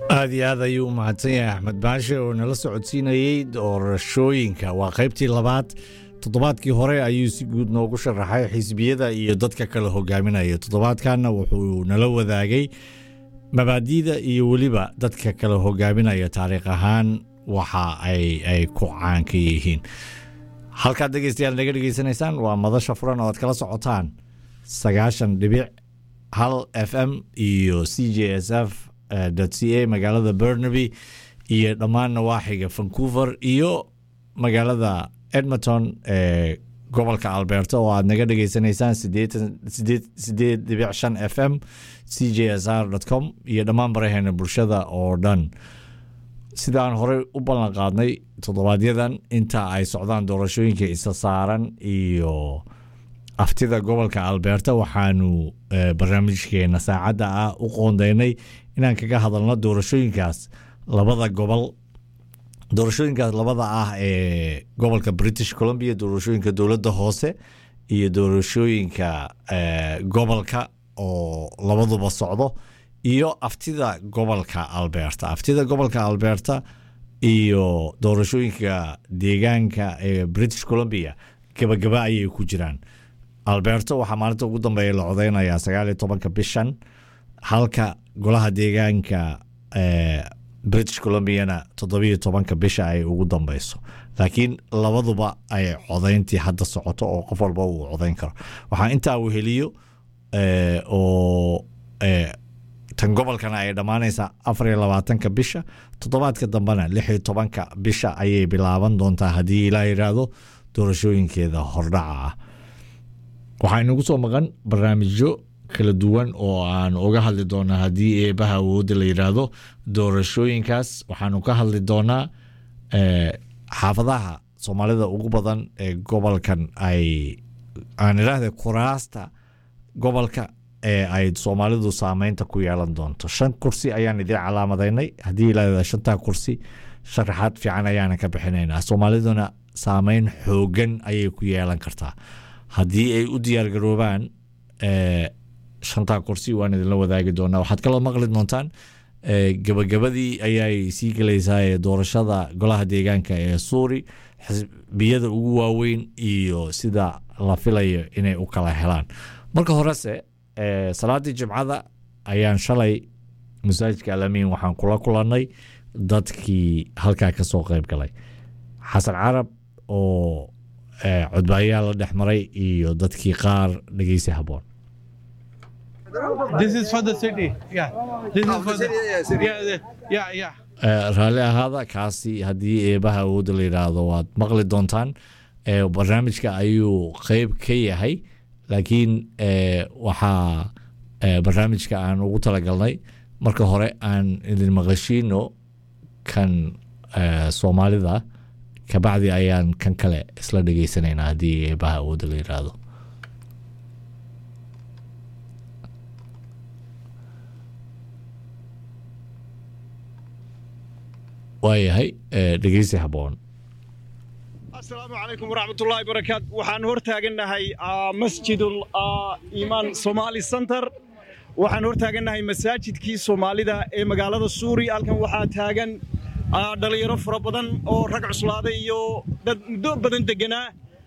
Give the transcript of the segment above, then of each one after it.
aad iyo aad ayuu u mahadsan yahay axmed baashe oo nala socodsiinayey doorashooyinka waa qaybtii labaad toddobaadkii hore ayuu si guud noogu sharaxay xisbiyada iyo dadka kale hogaaminaya toddobaadkanna wuxuu nala wadaagay mabaadi'da iyo weliba dadka kale hogaaminaya taariikh ahaan waxa ay ku caanka yihiin halkaad dhegeystayaal naga dhegeysanaysaan waa madasha furan oo aad kala socotaan sagaashan dhibic hal f m iyo c j s f c a magaalada burnaby iyo dhammaan nawaaxiga vancouver iyo magaalada edmonton ee gobolka alberta oo aad naga dhegeysanaysaan sideed dhibic shan f m c j s r com iyo dhammaan baraheena bulshada oo dhan sidaan horey u ballan qaadnay toddobaadyaddan inta ay socdaan doorashooyinka isa saaran iyo aftida gobolka alberta waxaanu barnaamijkeena saacadda ah u qoondeynay inaan kaga hadalno doorashooyinkaas labada gobol doorashooyinkaas labada ah ee gobolka british columbia doorashooyinka dowladda hoose iyo doorashooyinka gobolka oo labaduba socdo iyo aftida gobolka alberta aftida gobolka alberta iyo doorashooyinka deegaanka ee british columbia gabagaba ayay ku jiraan alberta waxaa maalinta ugu dambeeya la codeynayaa sagaaliyo tobanka bishan halka golaha deegaanka british columbiana toddobiyo tobanka bisha ay ugu dambeyso laakiin labaduba ay codeyntii hadda socoto oo qof walba uu codeyn karo waxaa intaa weheliyo oo tan gobolkana ay dhammaanaysaa afariyo labaatanka bisha toddobaadka dambena lixiyo tobanka bisha ayay bilaaban doontaa haddii ilaa yidhaahdo doorashooyinkeeda hordhaca ah waxaa inagu soo maqan barnaamijyo kala duwan oo aan uga hadli doonaa haddii eebaha awoodda la yidhaahdo doorashooyinkaas waxaanu ka hadli doonaa xaafadaha soomaalida ugu badan ee gobolkan ay aan idhaahda kuraasta gobolka ee ay soomaalidu saameynta ku yeelan doonto shan kursi ayaan idiin calaamadaynay haddii ilaa shantaa kursi sharaxaad fiican ayaana ka bixinaynaa soomaaliduna saameyn xoogan ayay ku yeelan kartaa haddii ay u diyaargaroobaan shantaa kursi waan idinla wadaagi doonaa waxaad kaloo maqli doontaan gabagabadii ayay sii gelaysaa ee doorashada golaha deegaanka ee suuri xisbiyada ugu waaweyn iyo sida la filayo inay u kala helaan marka horese salaadii jimcada ayaan shalay masaajidka alamiin waxaan kula kulannay dadkii halkaa ka soo qayb galay xasan carab oo codbaayaal la dhex maray iyo dadkii qaar dhegeysi haboon This is for the city. Yeah. This is for the yeah, the, yeah, yeah. raalli ahaada kaasi haddii eebaha awoodda la yidhaahdo waad maqli doontaan barnaamijka ayuu qeyb ka yahay laakiin waxaa barnaamijka aan ugu talagalnay marka hore aan idin maqashiino kan soomaalida kabacdi ayaan kan kale isla dhegeysanaynaa haddii eebaha awoodda la yidhaahdo waayahay dhegeysi haboon asalaamu calaykum waraxmatullaahi barakaatu waxaan hor taagannahay masjidul iimaan somaali center waxaan hor taagannahay masaajidkii soomaalida ee magaalada suuri halkan waxaa taagan dhalinyaro fara badan oo rag cuslaaday iyo dad muddo badan deganaa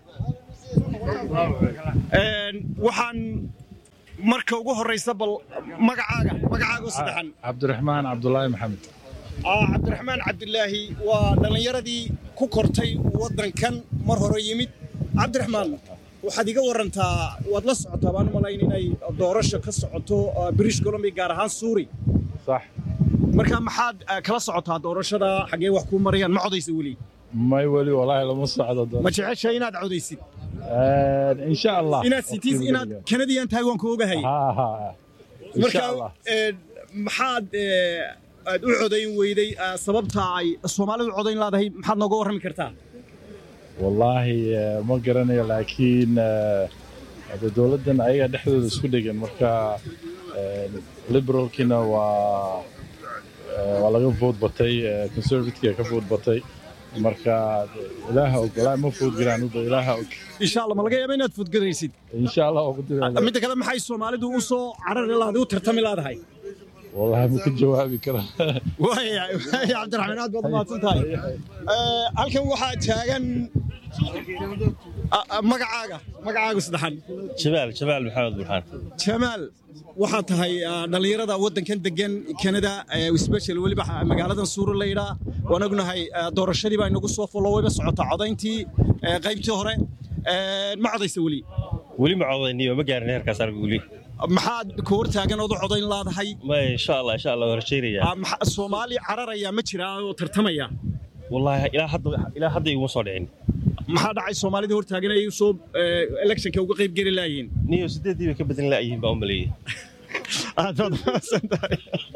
waxaan marka ugu horraysa bal magacaaga magacaaga oo saddexan cabdiraxmaan cabdulaahi maxamed cabdiraxmaan cabdilaahi waa dhallinyaradii ku kortay waddankan mar hore yimid cabdiraxmaan waxaad iga warantaa waad la socotaa baan u malayn inay doorasho ka socoto british columbia gaar ahaan suuri sax marka maxaad kala socotaa doorashada xaggee wax kuu marayaan ma codaysa weli may weli walaahi lama socdo ma jecesha inaad codaysid insha allah inaad sitis inaad kanadiyan tahay waan ku ogahay marka maxaad aad u codayn weyday sababta ay soomaalidu codayn laadahay maxaad nooga warrami kartaa wallaahi ma garanayo laakiin hade dowladdan ayaga dhexdooda isku dhegan marka liberalkina waa waa laga vood batay conservativeka ka vood batay marka ilaaha og walaahi ma food garaan uda ilaaha og insha allah ma laga yaaba inaad foodgaraysid insha allah oo ku dira midda kale maxay soomaalidu u soo carari lahaday u tartami laadahay wallahi ma ka jawaabi kara waaya waaya cabdiraxmaan aad baad mahadsan tahay Eh, halkan waxaa taagan Ah, ah, magacaaga magacaaga saddexan جمال جمال محمد برهان jamaal waxaa tahay ah, dhallinyarada waddankan degan kanada special weliba ah, magaaladan suuro la yidhaa waan ognahay ah, doorashadii baa inagu soo follo wayba socotaa codayntii eh, qaybtii hore Eh, ma codaysa weli ولي ما عوضني ما قارن هيركاس ارجع لي maxaad ka hortaagan ood u codayn laadahay ما ان شاء الله ان شاء الله ورشيري Ah, maxa- soomaali cararaya ma jiraa oo tartamaya والله الى حد الى حد يوم صارعين maxaa dhacay soomaalida hortaagan ay soo electionka uga qayb geli laayiin نيو سديد دي كبدن لا يهين بأم لي aad baad mahadsan tahay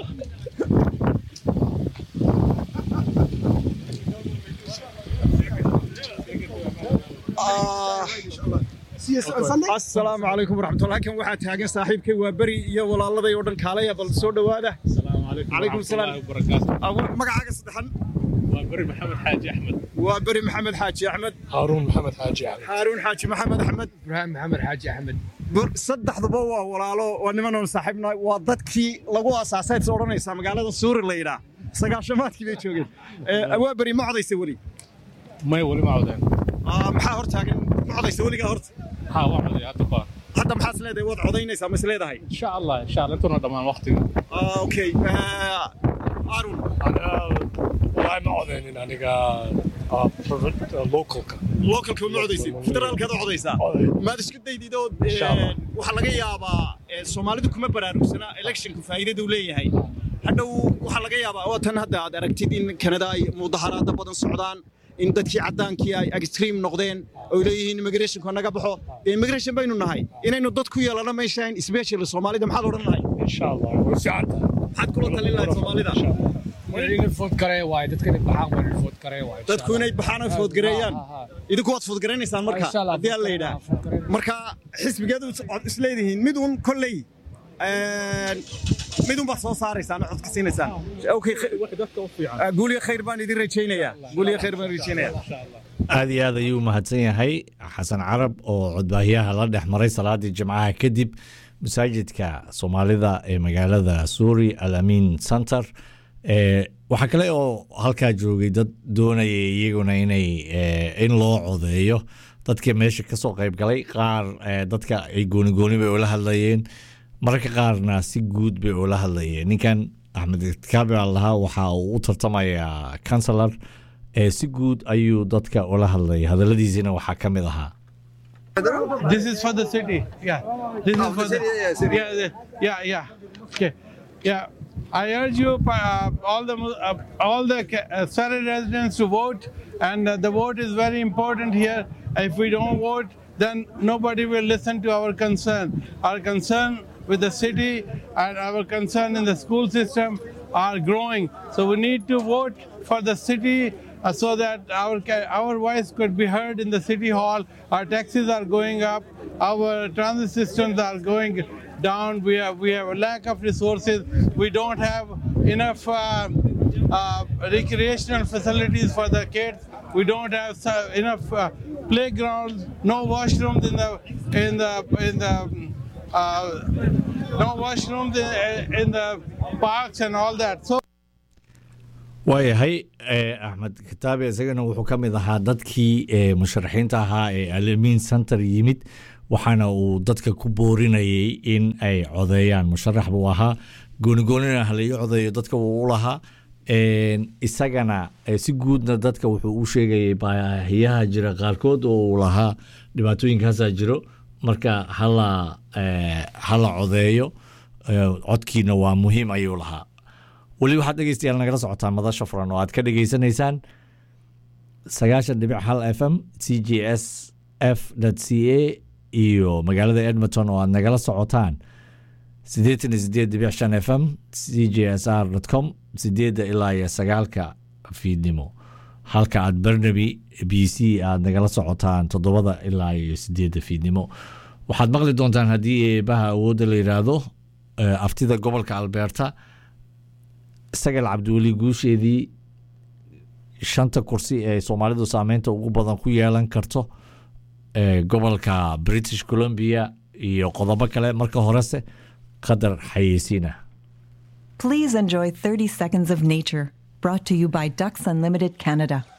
asalaamu calaykum waraxmatullah halkan waxaa taagan saaxiibkay waa beri iyo walaaladay oo dhan kaalaya bal soo dhowaada calaykum salaam Ah, magacaaga saddexan بر محمد حاج احمد waa beri maxamed xaaji axmed هارون محمد حاج احمد xaaruun xaaji maxamed axmed ابراهيم محمد حاج احمد bur- saddexduba waa walaalo waa nimanoon saaxiibna waa dadkii lagu aasaasay is odhanaysaa magaalada suuri la yidhaa sagaashamaadkii bay joogeen Eh, waa beri ma codaysa weli ما يولي ما عودين Ah, maxaa hor taagan ma codaysa weligaa horta ها واحد يا تبا hadda maxaad is leedahay waad codaynaysaa ma is leedahay ان شاء الله ان شاء الله انتم ضمان وقتي Ah, okay Eh, arun انا والله ما عودين انا لوكال localka ma codaysid federaalkaad u codaysaa maad isku daydid oo Insha Allah. waxaa laga yaabaa eh, soomaalidu kuma baraarugsana electionku faa'iidada uu leeyahay hadhow waxaa laga yaabaa oo tan hadda aad aragtid in kanada ay mudaharaada badan socdaan in dadkii caddaankii ay extreme noqdeen oo leeyihiin immigrationku naga baxo dee immigration baynu nahay inaynu dad ku yeelano meeshaan especially soomaalida maxaad odhan lahay ان شاء الله وسعتها maxaad kula talin lahayd soomaalida ولين فوت كري وايد تذكر بحاق ولين فوت كري وايد dadku inay baxaan oo foodgareeyaan idinku waad foodgaraynaysaan marka Insha Allah, haddii aan la yidhaa food garaynayna. marka xisbigeedu isleedihiin mid un kolley mid un baad soo saaraysaan oo codka siinaysaan Okay, kh- وحدتك وفيعة ah, guul iyo khayr baan idin rajaynayaa guul iyo khayr baan rajaynayaa aad iyo aad ayuu mahadsan yahay xasan carab oo codbaahiyaha la dhex maray salaadii jimcaha kadib masaajidka soomaalida ee magaalada suuri al amin center Eh, waxaa kale oo halkaa joogay dad doonaya iyaguna inay eh, in loo codeeyo dadka meesha kasoo qayb galay qaar eh, dadka ay gooni gooni bay ula hadlayeen mararka qaarna si guud bay ula hadlayeen ninkan axmed kaabi baa lahaa waxa uu u tartamayaa kansalar ee si guud ayuu dadka ula hadlayay hadaladiisina waxaa ka mid ahaa This is for the city. Yeah. This is for the, yeah, the- yeah, yeah. Okay. Yeah. I urge you, uh, all the Mu- uh, all the ca- uh, Surrey residents to vote, and uh, the vote is very important here. If we don't vote, then nobody will listen to our concern. Our concern with the city and our concern in the school system are growing. So we need to vote for the city uh, so that our ca- our voice could be heard in the city hall. Our taxes are going up, our transit systems are going down. We have we have a lack of resources. We don't have enough uh, uh, recreational facilities for the kids. We don't have so- enough uh, playgrounds, no washrooms in the in the in the uh, no washrooms in, in the parks and all that. So. waayahay eh, axmed kitaabe isagana wuxuu ka mid ahaa dadkii eh, musharaxiinta ahaa ee alamin center yimid waxaana uu dadka ku boorinayay in ay codeeyaan musharax buu ahaa goonigoonina halayo codeeyo dadka wuu u lahaa En, isagana eh, si guudna dadka wuxuu u sheegayay baahiyaha jira qaarkood oo uu lahaa dhibaatooyinkaasaa jiro marka hala eh, hala codeeyo eh, codkiina waa muhiim ayuu lahaa weli waxaad dhegeystayaal nagala socotaan madasha furan oo aad ka dhegeysanaysaan sagaashan dhibic hal f m c j s f c a iyo magaalada edmonton oo aad nagala socotaan siddeetan iyo sideed dhibic shan f m c j s r com sideedda ilaa iyo sagaalka fiidnimo halka aad barnaby b c aad nagala socotaan toddobada ilaa iyo sideedda fiidnimo waxaad maqli doontaan haddii eebaha awoodda la yidhaahdo eh, aftida gobolka alberta sagal cabdiweli guusheedii shanta kursi ee soomaalidu saameynta ugu badan ku yeelan karto ee gobolka british columbia iyo qodobo kale marka horese qadar xayeysiina Please enjoy 30 seconds of nature, brought to you by Ducks Unlimited Canada.